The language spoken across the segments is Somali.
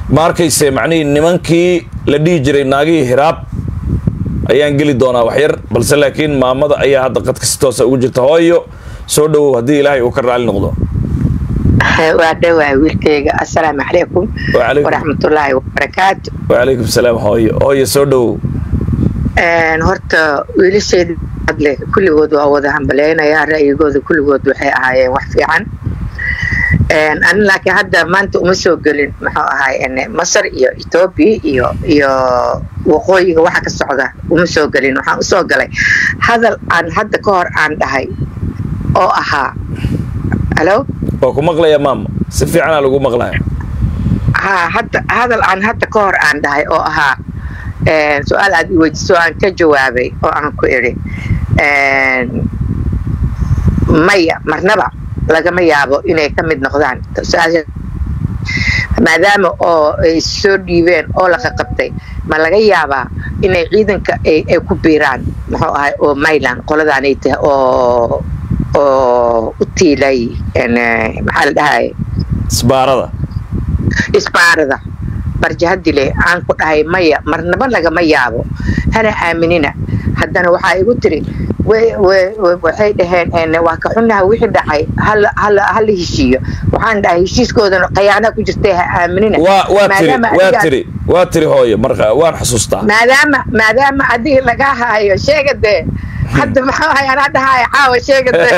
ma arkayse macnihii nimankii la dhihi jiray naagihii hiraab ayaan geli doonaa waxyar balse laakiin maamada ayaa hadda qadka si toosa ugu jirta hooyo soo dhowow haddii ilaahay uu ka raali noqdo waa dhowaa wiilkayga assalaamu calaykum Waalaikum. waraxmatullaahi wabarakaatu wacalaykum salaam hooyo hooyo soo dhowow horta wiilasheeda hadle kulligood waa wada hambaleynayaa ra'yigooda kulligood waxay ahaayeen wax fiican ani laakiin hadda maanta uma soo gelin muxuu ahaay masar iyo etoobiya iyo iyo waqooyiga waxa ka socda uma soo gelin waxaan usoo galay hadal aan hadda ka hor aan dhahay oo ahaa halo waa ku maqlaya maama si fiicanaa lagu maqlaya ha hadda hadal aan hadda ka hor aan dhahay oo ahaa su-aal aad i weydiiso aan ka jawaabay oo aan ku idhi maya marnaba lagama yaabo inay ka mid noqdaan su-aasha maadaama oo ay soo dhiibeen oo la qaqabtay ma laga yaabaa inay ciidanka ay ay ku biiraan muxuu ahay oo mayland qoladaanay tahay oo oo u tiilay maxaa la dhahay isbaarada isbaarada barjahadile aan ku dhahay maya marnaba lagama yaabo hana aaminina haddana waxaa igu tiri way- way- way- waxay dhaheen waa ka xunaha wixii dhacay hala hala hala heshiiyo waxaan dhahay heshiiskoodana khayaana ku jirtay ha aaminina waa waa tiri Maadaama waa adiga- tiri waa tiri hooyo marka waan xasuustaa maadaama maadaama adiga laga hayo sheega dee hadda maxaa ahay anaa dhahaya caawa sheega dee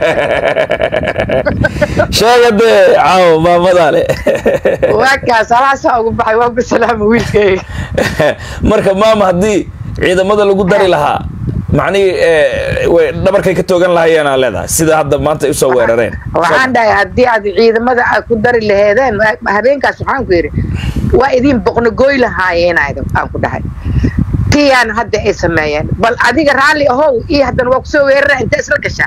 sheega dee caawo maamada le waa kaas halaasaa ugu baxay waa ku salaama wiilkayga marka maama haddii ciidamada lagu dari lahaa macnihii eh, way dhabarkay ka toogan lahayeenaa leedahay sida hadda maanta ay usoo weerareen waxaan dhahay haddii aad ciidamada aad ku dari laheedeen habeenkaas waxaan ku yidhi waa idin boqnogooy lahaayeenayda aan ku dhahay tiyaan hadda ay sameeyeen bal adiga raalli ahow iyo haddana waa kusoo weerara inta isla gashaa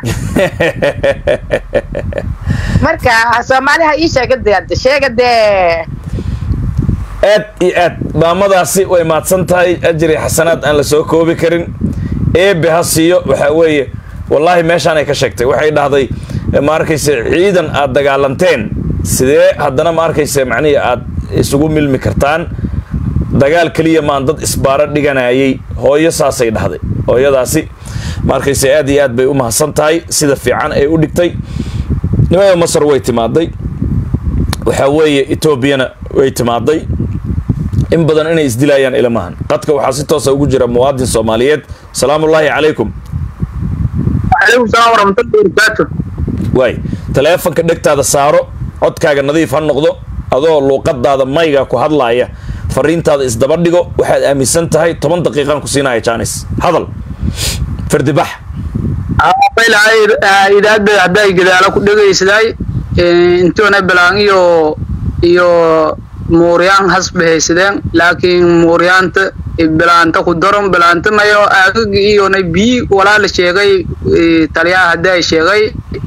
marka soomaaliha ii sheega dee hadda sheega dee aad iyo aad maamadaasi way mahadsan tahay ajri xasanaad aan la soo koobi karin eebe ha siiyo waxaa weeye wallaahi meeshaan ay ka sheegtay waxay dhahday eh, ma arkayse ciidan aad dagaalanteen sidee haddana ma arkayse macnihii aad isugu milmi kartaan dagaal keliya maan dad isbaaro dhiganayay hooyo saasay dhahday hooyadaasi ma arkayse aad iyo aad bay u mahadsan tahay sida fiican ay u dhigtay nimada masar way timaaday waxaa weeye etoobiyana way timaaday in badan inay isdilayaan ilamahan qadka waxaa si toosa ugu jira muwaadin soomaaliyeed salaamullaahi calaykum calaykum salaam waraxmatullahi wabarakaatu waay taleefanka dhegtaada saaro codkaaga nadiif ha noqdo adoo luuqadaada mayga ku hadlaaya fariintaada isdaba dhigo waxaad aaminsan tahay toban daqiiqaan ku siinaya jaanis hadal fardibax maylahay idaadda hadday gadaalo ku dhegaysaday intoona balaan iyo iyo muuryaan has bahaysadeen laakiin muuryaanta bilaanta ku daron bilaanta mayo aagagi iyona bii walaala sheegay eh, taliyaha hadday sheegay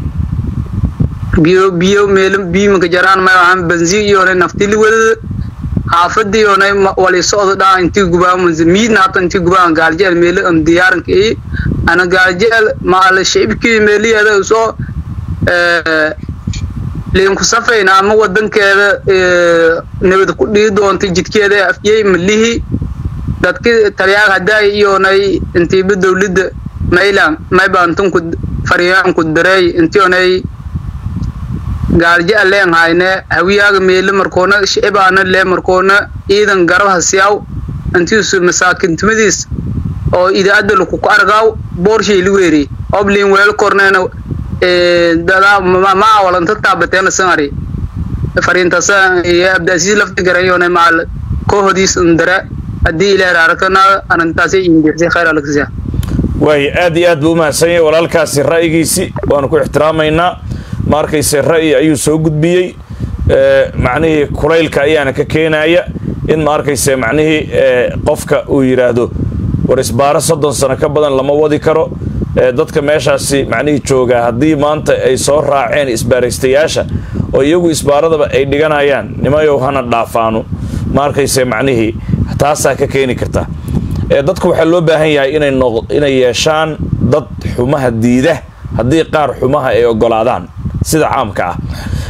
biyo biyo meelo biimanka jaraan mayo aan banzi iyona naftili wadada xaafadii iyona wali socdo dhaa intii gubaan miidna hata intii gubaan gaaljeel meelo am diyaaranka ii ana gaaljeel maala shicibkii meeliyeeda soo eh, liinku safayna ama wadankeeda eh, nabad ku dhigi doonta jidkeeda afyey malihi dadki taliyaaga haddaay iyonay intiiba dowladda maylan maybaantunku fariyaanku dareey intionay gaalje aleen hayne hawiyaaga meele markoona shicibaana lee markoona ciidan garab hasiyaw intiisu masaakintimadiis oo idaada lakuku argaaw boorshayli weeri oblin weel korneena dadaa ma awalanta taabateena sangari fariintasa iyo abdaasiis lafti garayona maal koohodiis ndare haddii ilaah raarakana arintaasi indirsi khayr alagsiya waay aad iyo aad buu umahadsan yahay walaalkaasi ra'yigiisi waanu ku ixtiraamaynaa ma arkayse ra'yi ayuu soo gudbiyey Eh, macnihii kulaylka ayaana ka keenaya in ma arkayse macnihii eh, qofka uu yidhaahdo war isbaaro soddon sano ka badan lama wadi karo Eh, dadka meeshaasi macnihii joogaa haddii maanta ay soo raaceen isbaaraystayaasha oo iyagu isbaaradaba ay dhiganayaan nimayow hana dhaafaano ma arkayse macnihii taasaa ka keeni karta ee dadku waxaa loo baahan yahay inay noq inay yeeshaan dad xumaha diida haddii qaar xumaha ay ogolaadaan sida caamka ah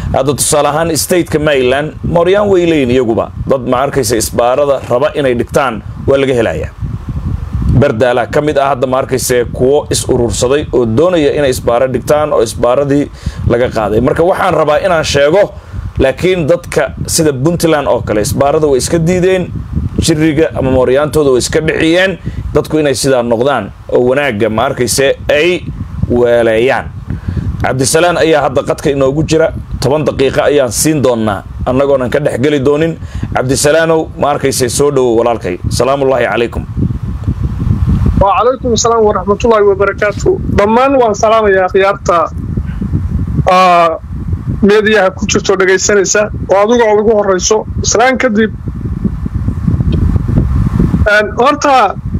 hadda tusaale ahaan stateka maryland mooryaan way leeyihin iyaguba dad ma arkaysa isbaarada raba inay dhigtaan waa laga helayaa berdaalaa ka mid ah hadda ma arkayse kuwo is urursaday oo doonaya inay isbaaro dhigtaan oo isbaaradii laga qaaday marka waxaan rabaa inaan sheego laakiin dadka sida puntland oo kale isbaarada way iska diideen jiriga ama mooryaantooda way iska dhixiyeen dadku inay sidaa noqdaan oo wanaagga ma arkayse ay weeleeyaan cabdisalaan ayaa hadda qadka inoogu jira toban daqiiqo ayaan siin doonnaa annagoonan ka dhexgeli doonin cabdisalaanow ma arkayse soo dhowow walaalkay salaamullaahi calaykum وعليكم السلام ورحمة الله وبركاته ضمان وان سلام يا خيارتا ميديا كجرتو dhageysanaysa oo adigu ugu horeyso islaan kadib horta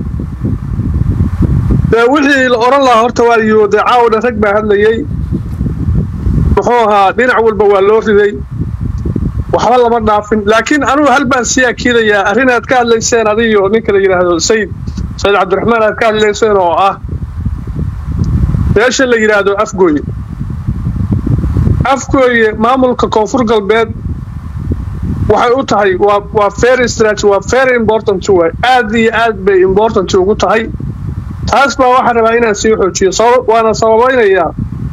dee wixii la oran lahaa horta waa iyo dee caawdha rag baa hadlayay muxuu ahaa dhinac walba waa loo riday waxba lama dhaafin laakiin anugu hal baan sii akiidayaa arrin aad ka hadlayseen adiyo ninka la yidhaahdo sayid sayid cabdiraxmaan aad ka hadlayseen oo ah meesha la yidhaahdo afgooye afgooye maamulka koonfur galbeed waxay u tahay waa waa very strategy waa very important waay aad iyo aad bay important ugu tahay taas baa waxaan rabaa inaan sii xoojiyo sabab waana sababaynayaa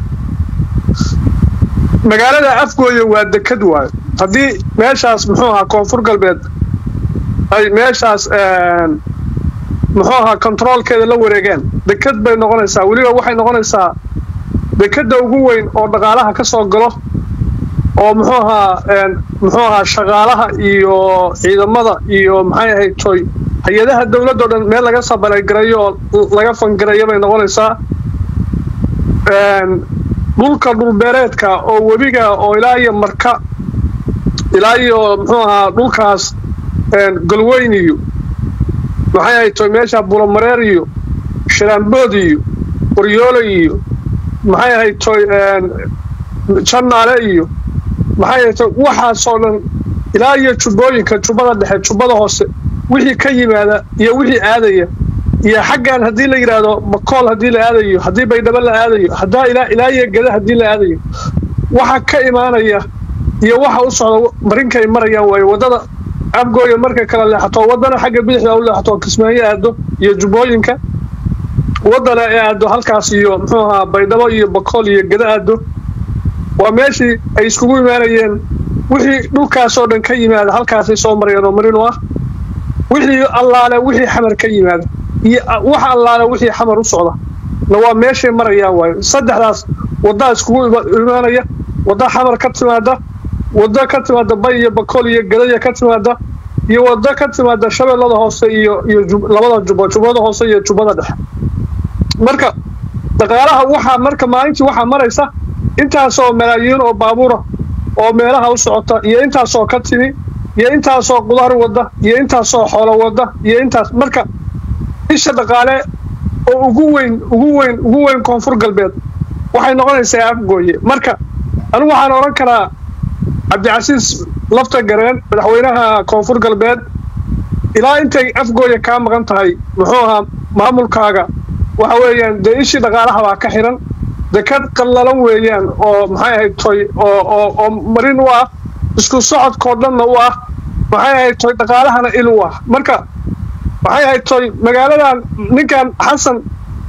magaalada afgooye waa dekad waayo haddii meeshaas muxuu ahaa koonfur galbeed ay meeshaas muxuu ahaa controolkeeda la wareegeen dekad bay noqonaysaa weliba waxay noqonaysaa dekadda ugu weyn oo dhaqaalaha ka soo galo oo muxuu ahaa muxuu ahaa shaqaalaha iyo ciidamada iyo maxay ahayd toy hay-adaha dowladdo dhan meel laga sabalagareeyo oo laga fangareeyo bay noqonaysaa dhulka dhulbeereedka oo webiga oo ilaa iyo marka ilaa iyo muxuu ahaa dhulkaas galweyn iyo maxay ahayd toy meesha bulomareer iyo shiraambood iyo qoryoolo iyo maxay ahayd toy jannaale iyo maxay ahayd toy waxaasoo dhan ilaa iyo jubbooyinka jubbada dhexe jubbada hoose wixii ka yimaada iyo wixii aadaya iyo xaggan haddii la yidhaahdo makool haddii la aadayo haddii baydhabo la aadayo haddaa ilaa ilaa iyo geda haddii la aadayo waxa ka imaanaya iyo waxa u socda marinkay marayaan waayo waddada afgooya markay kala leexato waddana xagga bidixda u leexato kismaayo aado iyo jubbooyinka waddana ee aado halkaas iyo muxuu ahaa baydhabo iyo bakool iyo geda aado waa meeshii ay iskugu imaanayeen wixii dhulkaasoo dhan ka yimaada halkaasay soo marayeen oo marin u ah wixii allaale wixii xamar ka yimaada iyo wax allaale wixii xamar u socda na waa meeshay marayaan waayo saddexdaas waddaa iskugu imaanaya wadda xamar ka timaada waddo ka timaada bay iyo bakool iyo gadaya ka timaada iyo waddo ka timaada shabeellada hoose iyo iyo labada jubbo jubbada hoose iyo jubbada dhexe marka dhaqaalaha waxaa marka maalintii waxaa maraysa intaasoo malaayiin oo baabuura oo meelaha u socota iyo intaasoo ka timi iyo intaasoo qudaar wadda iyo intaasoo xoolo wadda iyo intaas marka isha dhaqaale oo ugu weyn ugu weyn ugu weyn koonfur galbeed waxay noqonaysaa afgooye marka anigu waxaan odhan karaa cabdicasiis lafta gareen madaxweynaha koonfur galbeed ilaa intay afgooya kaa maqan tahay muxuu ahaa maamulkaaga waxa weeyaan dee ishii dhaqaalaha baa ka xiran dekad qallalan weeyaan oo maxay ahayd toy oo oo oo marin u ah isku socodkoo dhanna u ah maxay ahayd toy dhaqaalahana il u ah marka maxay ahayd toy magaaladan ninkan xasan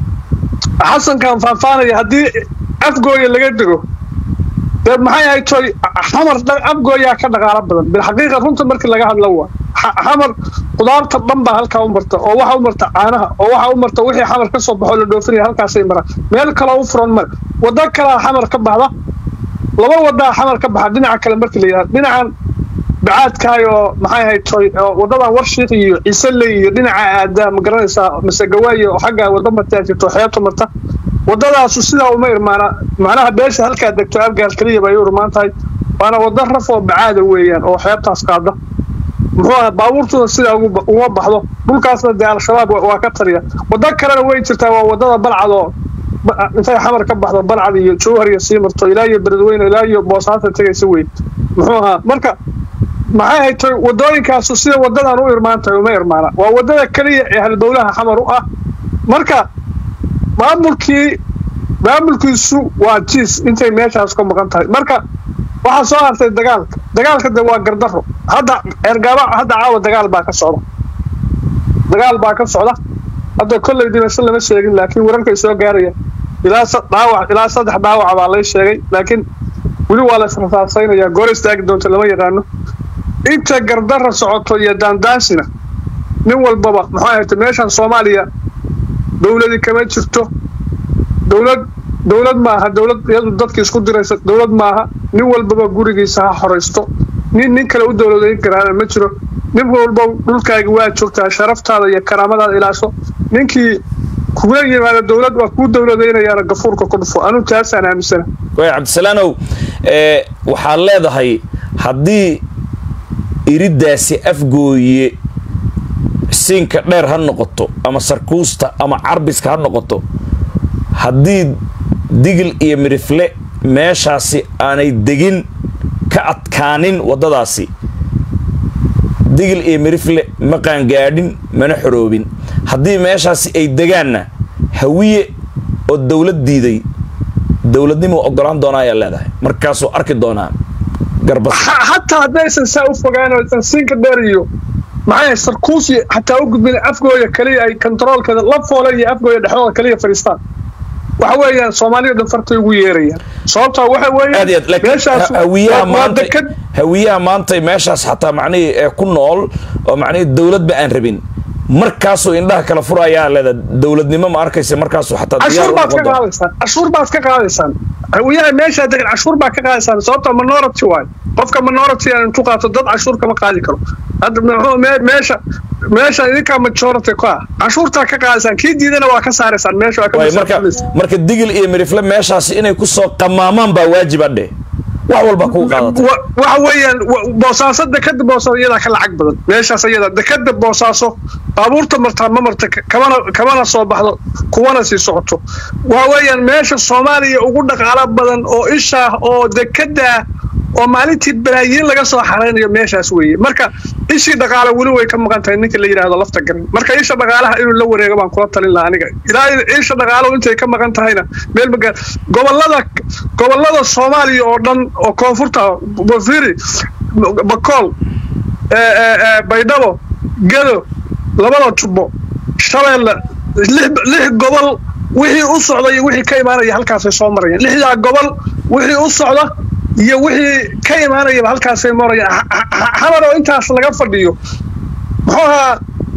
xasankan faahfaanaya haddii afgooya laga dego dee maxay ahayd toy xamar afgooyaa ka dhaqaalo badan bilxaqiiqa runta markii laga hadla waa xamar qudaarta dhan baa halkaa u marta oo waxa u marta caanaha oo waxa u marta wixii xamar ka soo baxo la dhoofinaya halkaasay maraan meel kaloo u furan mare waddo kalaa xamar ka baxda laba wadaa xamar ka baxa dhinaca kale markii la yidhahdo dhinacan bacaadkaay oo maxay ahayd toy waddadan warshiik iyo ciiseley iyo dhinaca aada ma garanaysaa masegawaaye oo xagga waddo martaa jirto xeebta marta waddadaasu sidaa uma irmaana macnaha beesha halkaa degto afgaar keliya bay u irmaan tahay waana waddo raf oo bacaada weeyaan oo xeebtaas qaada muxuu aha baabuurtuna sidaa uma baxdo dhulkaasna dee al-shabaab waa ka tariya waddo kalena way jirtaa waa waddada balcad oo intay xamar ka baxdo balcad iyo jowhar iyo sii marto ilaa iyo beledweyne ilaa iyo boosaanta tegaysa wey muxuu ahaa marka maxay ahayd toy waddooyinkaasu sida waddadan u irmaan tahay uma irmaana waa waddada keliya ee halbowlaha xamar u ah marka maamulkii maamulkiisu waa jiis intay meeshaas ka maqan tahay marka waxaa soo hartay dagaalka dagaalka de waa gardaro hadda ergaaba hadda caawa dagaal baa ka socda dagaal baa ka socda hadda kolley dhimasho lama sheegin laakiin wararkay soo gaaraya ilaa dhaawac ilaa saddex dhaawac baa lay sheegay laakiin weli waa la israsaasaynayaa goor istaagi doonta lama yaqaano inta gardara socoto iyo daandaansina nin walbaba maxaa ahayta meeshan soomaaliya dowladi kama jirto dowlad dowlad maaha dowlad iyadu dadka isku diraysa dowlad maaha nin walbaba gurigiisa ha horaysto nin nin kale u dowladayn karaana ma jiro nin walba dhulkaaga waa joogtaa sharaftaada iyo karaamadaada ilaasho ninkii kugula yimaada dowlad waa kuu dowladaynayaana gafuurka ku dhufo anuu taasaan aaminsana way cabdisalaanow waxaad leedahay haddii iriddaasi afgooye siinka dheer ha noqoto ama sarkuusta ama carbiska ha noqoto haddii digil iyo midrifle meeshaasi aanay degin ka adkaanin waddadaasi digil iyo midrifle ma qaangaadhin mana xoroobin haddii meeshaasi ay degaanna hawiye oo dowlad diiday dowladnimuu ogolaan doonaa ayaa leedahay markaasuu arki doonaa garbas hataa haddaysan saa u fogaan oo siinka dheer iyo maxay sarkuusi xataa u gudbin afgooya kaliya ay kontaroolkeeda la foole iyo afgooya dhexdooda kaliya fadhiistaan waxa weeyaan soomaaliya dhan fartay ugu yeerayaan sababtaa waxa aad iyo aad laakiin hawiyaha maanta hawiyaha maanta meeshaas xataa macnihii ee ku nool oo macnihii dowladba aan rabin markaasuu indhaha kala furayaa leeda dowladnimo ma arkaysa markaasuu xataa cashuur baad ka qaadaysaan cashuur baad ka qaadaysaan hawiyaha meeshaa degan cashuur baad ka qaadaysaan sababta minority waayo qofka minority aan intu qaato dad cashuur kama qaadi karo hadda muxuu meesha meesha idinkaa majority ka ah cashuurtaa ka qaadaysaan kii diidana waa ka saaraysaan meesha waa ka marka marka digil iyo mirifle meeshaasi inay kusoo qamaamaan baa waajiba dheh wax walba kuu qaadata waxa weeyaan boosaaso dekada boosaaso iyadaa ka lacag badan meeshaas iyada dekada boosaaso baabuurta martaa ma marta kamana kamana soo baxdo kuwana sii socoto waxa weeyaan meesha soomaaliya ugu dhaqaalo badan oo ishaah oo dekada oo maalintii balaayiin laga soo xaraynayo meeshaas weeye marka ishii dhaqaale weli way ka maqan tahay ninka la yidhaahdo lafta garan marka isha dhaqaalaha inuu la wareego baan kula talin lahaa aniga ilaa isha dhaqaalo intay ka maqan tahayna meel magaa gobolada gobolada soomaaliya oo dhan oo koonfurta bafiri bakool baydhabo gedo labada jubbo shabeelle lix gobol wixii u socda iyo wixii ka imaanaya halkaasay soo marayaan lixdaa gobol wixii u socda iyo wixii ka imaanayaba halkaasay marayaan xamar oo intaas laga fadhiyo muxuu ahaa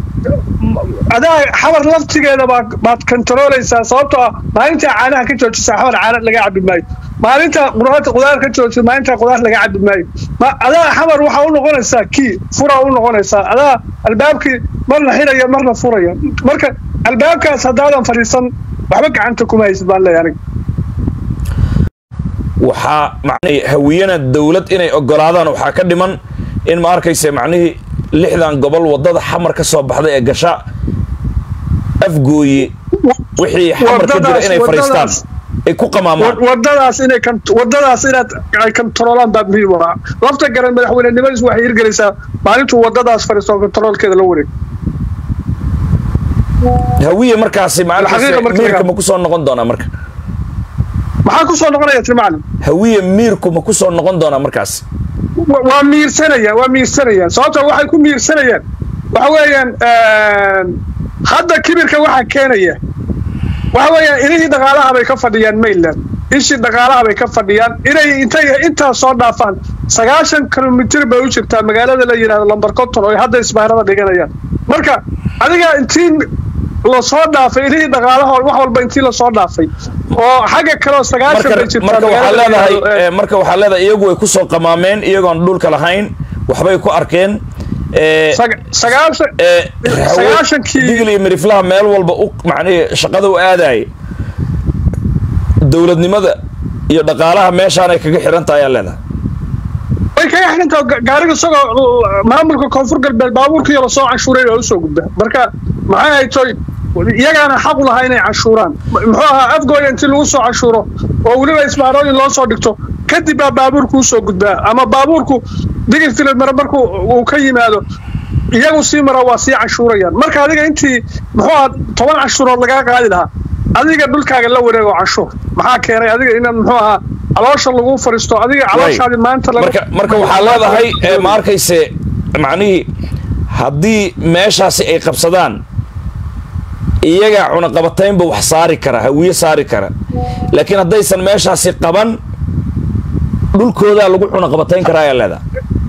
adaa xamar laftigeeda baa baad kontarooleysaa sababtoo ah maalintaa caanaha ka joojisaa xamar caana laga cabi maayo maalinta qudaarta qudaar ka joojisa maalintaa qudaar laga cabi maayo adaa xamar waxaa u noqonaysaa kii furaa u noqonaysaa adaa albaabkii marna xiraya marna furaya marka albaabkaas haddaadan fadhiisan waxba gacanta kuma haysid baan leeyahay aniga waxaa macnihii hawiyana dowlad inay ogolaadaan waxaa ka dhiman in ma arkaysa macnihii lixdan gobol waddada xamar ka soo baxday ee gasha afgooye wixii xamar ka jira inay fadhiistaan ay ku qamaamaan wadadaas inay wadadaas inaad ay kontaroolaan baa muhiim ah lafta garan madaxweynenimadiis waxay hirgelaysaa maalintuu wadadaas fadhiisto kontaroolkeeda la wareeg hawiye markaasi miirka ma kusoo noqon doonaa marka maxaa kusoo noqonaya tiri macalin hawiye miirku ma kusoo noqon doonaa markaasi waa miirsanayaan waa miirsanayaan sababta waxay ku miirsanayaan waxa weeyaan hadda kibirka waxaa keenaya waxa weeyaan ilihii dhaqaalaha bay ka fadhiyaan mainland ishii dhaqaalaha bay ka fadhiyaan inay intay intaas soo dhaafaan sagaashan kilomitir bay u jirtaa magaalada la yidhahdo lambar conton oo ay hadda isbaarada dhiganayaan marka adiga intii lasoo dhaafay ilihii dhaqaalaha wax walba intii lasoo dhaafay oo xagga kaleo sagaashan bay jirtaa leedahay marka waxaa leedahay iyagu way kusoo qamaameen iyagoon dhulka lahayn waxbay ku arkeen digil iyo miriflaha meel walba u macnihii shaqada u aadaya dowladnimada iyo dhaqaalaha meeshaan ay kaga xiran tahay ayaa leedahay way kaga xirantaha gaariga isagoo maamulka koonfur galbeed baabuurkiiyo lasoo canshuuray baa usoo gudba marka maxay haytoy iyagaana xaq u lahaa inay canshuuraan muxuu ahaa afgooya intii lagu soo canshuuro oo weliba isbaarooyin loo soo dhigto kadib baa baabuurku usoo gudbaa ama baabuurku digil filid mare markuu uu ka yimaado iyagu sii mara waa sii canshuurayaan marka adiga intii muxuu ahaa toban canshuurood lagaa qaadi lahaa adiga dhulkaaga la wareego canshuur maxaa keenay adiga inaad muxuu ahaa caloosha lagu fariisto adiga calooshaadi maanta laga- marka marka waxaa leedahay eh, ma arkayse macnihii haddii meeshaasi ay qabsadaan iyaga cunaqabataynba wax saari kara hawiye saari kara laakiin haddaysan meeshaasi qaban dhulkoodaa lagu cunaqabatayn karaa ayaa leedahay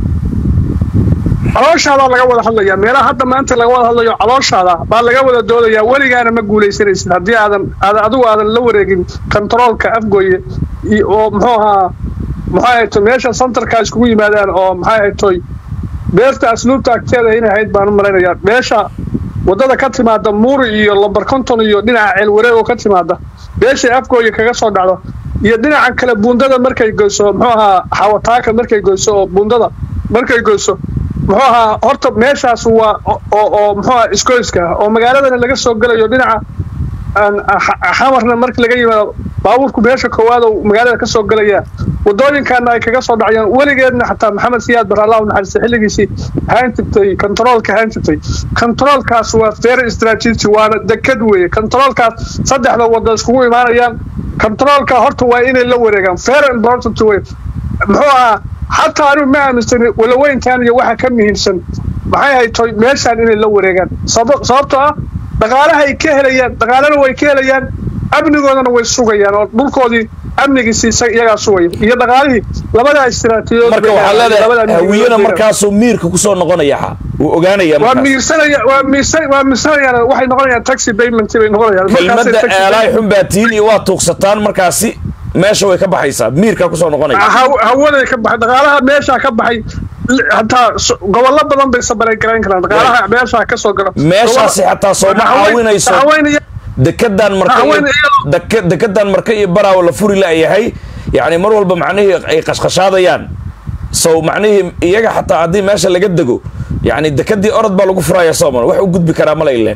calooshaadaa laga wada hadlayaa meelaha hadda maanta laga wada hadlayo calooshaada baa laga wada doodayaa weligaana ma guulaysanaysid haddii aadan aadan adigu aadan la wareegin kontaroolka afgooye iyo- oo muxuu ahaa maxay ahayd meesha santarka iskugu yimaadaan oo maxay ahayd toy beerta asluubta agteeda inay ahayd baan u malaynayaa meesha wadada ka timaada muuri iyo lambar konton iyo dhinaca ceelwareeg oo ka timaada beeshay afgooye kaga soo dhacdo iyo dhinaca kale buundada markay goyso muxuu ahaa xawataaka markay goyso oo buundada markay goyso muxuu ahaa horta meeshaas waa oo oo muxuu ahaa iskoyska ah oo magaaladana laga soo gelayo dhinaca aan xa- xamarna marka laga yimaado baabuurku meesha koowaad oo magaalada ka soo gelaya wadooyinkaana ay kaga soo dhacayaan weligeedna xataa maxamed siyaad bar allah u naxariista xilligiisii ahaan jirtay kontaroolka ahaan jirtay kontaroolkaas waa fair strategy waana dekad weeye kontaroolkaas saddexda wada iskugu imaanayaan kontaroolka horta waa inay la wareegaan fair important wey muxuu ahaa xataa anigu ma aaminsani walaweyntan iyo waxa ka muhiimsan maxay ahayd toy meeshaan inay la wareegaan saba- sababtoo ah dhaqaalaha ay ka helayaan dhaqaalana way ka helayaan amnigoodana way sugayaan oo dhulkoodii amnigiisi isa- iyagaa sugaya iyo dhaqaalihii labadaa istiraatiijiyadood marka bay waxaa leedahay, leedahay labadaa hawiyena midood bay markaasuu miirka kusoo noqonaya xa wuu ogaanaya waa markaas miirsanaya waa miirsan waa miirsanayaan waxay noqonayaan taxi payment bay noqonayaan Markaasay kelmadda taxi eelaay payment- xun baa tiin iyo waa tuugsataan markaasi meesha way ka baxaysaa miirkaa kusoo noqonaya haw- hawaday ka baxay dhaqaalaha meeshaa ka baxay li- hataa so- gobollo badan bay sabaray garayn karaan dhaqaalaha meeshaa ka soo gala meeshaasi xataa sooma caawinayso dekedan marka iyo- Haween iyadoo- deke- dekedan marka iyo baraawo la furi la'yahay yacni mar walba macnihii ay qashqashaadayaan sow macnihii iyaga xataa haddii meesha laga dego yacni dekedii orod baa lagu furaya sooman wax u gudbi karaa mala ileen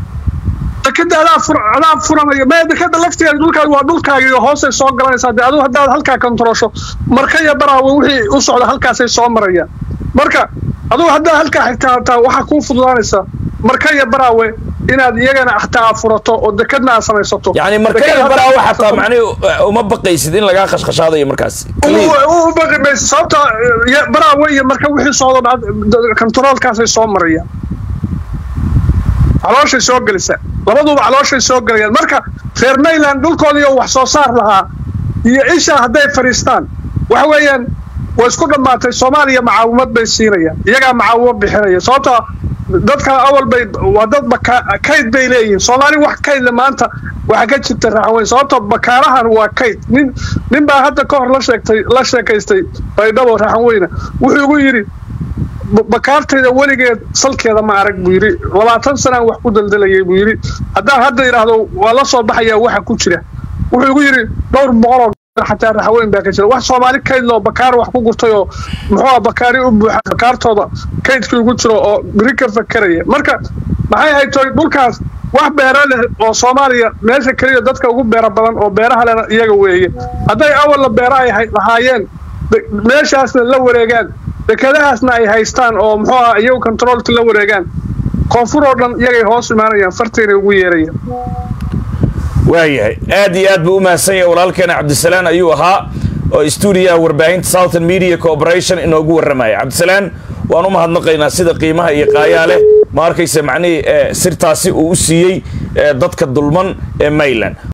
dekeda adaa fur adaa furanaya maya dekeda laftigeeda dhulkaagi waa dhulkaagi iyo hoosay soo galanaysaa dee adigu haddaad halkaa kontaroosho marka iyo baraawe wixii u socda halkaasay soo marayaan marka adigu haddaad halkaa xigtaa hataa waxaa kuu fududaanaysa marka iyo baraawe inaad iyagana xataa furato oo dekedna aad samaysato yacni marka Deked iyo haddaad baraawo xataa samaysato- macnihi uma baqaysid in lagaa qashqashaadayo markaasi u baqi mayso sababta ya- baraawe iyo marka wixii socdo dhacd- kontaroolkaasay soo marayaan calooshay soo gelisa labaduba calooshay soo gelayaan marka reer mayland dhulkoodii oo wax soo saar lahaa iyo isha hadday fadhiistaan waxa weeyaan way isku dhammaatay soomaaliya macaawimad bay siinayaan iyagaa macaawimo bixinaya sababtoo dadka awal bay waa dad baka kayd bay leeyihiin soomaali wax kaydle maanta waxaa ka jirta raaxweyn sababtoo bakaarahan waa kayd nin nin baa hadda ka hor la sheegtay la sheekaystay baydhabo raaxweyne wuxuu igu yidhi ba- bakaartayda weligeed salkeeda ma arag buu yidhi labaatan sanaan wax ku daldalayay buu yidhi haddaan hadda idhaahdo waa la soo baxayaa waxa ku jira wuxuu igu yidhi dhowr boqoloo xataa raxweyn baa ka jira wax soomaali kayd loo bakaar wax ku gurtay oo muxuu bakaari u buuxa bakaartooda kaydkii ugu jiro oo beri ka fakeraya marka maxay ahayd toy dhulkaas wax beero leh oo soomaaliya meesha keliya dadka ugu beero badan oo beeraha lena iyaga weeye hadday awalna beero ay hay- lahaayeen de- meeshaasna la wareegaan dekedahaasna ay haystaan oo muxuu aha iyagu kontaroolka la wareegaan koonfur oo dhan iyagay hoos imaanayaan farteenay ugu yeerayaan waayahay aad iyo aad buu u mahadsan yahay walaalkeena cabdisalaan ayuu ahaa oo stuudiyaha warbaahinta southern media corporation inoogu warramaya cabdisalaan waan u mahadnaqaynaa sida qiimaha iyo qaayaa leh ma arkaysa macnihii eh, sirtaasi uu u siiyey eh, dadka dulman ee mayland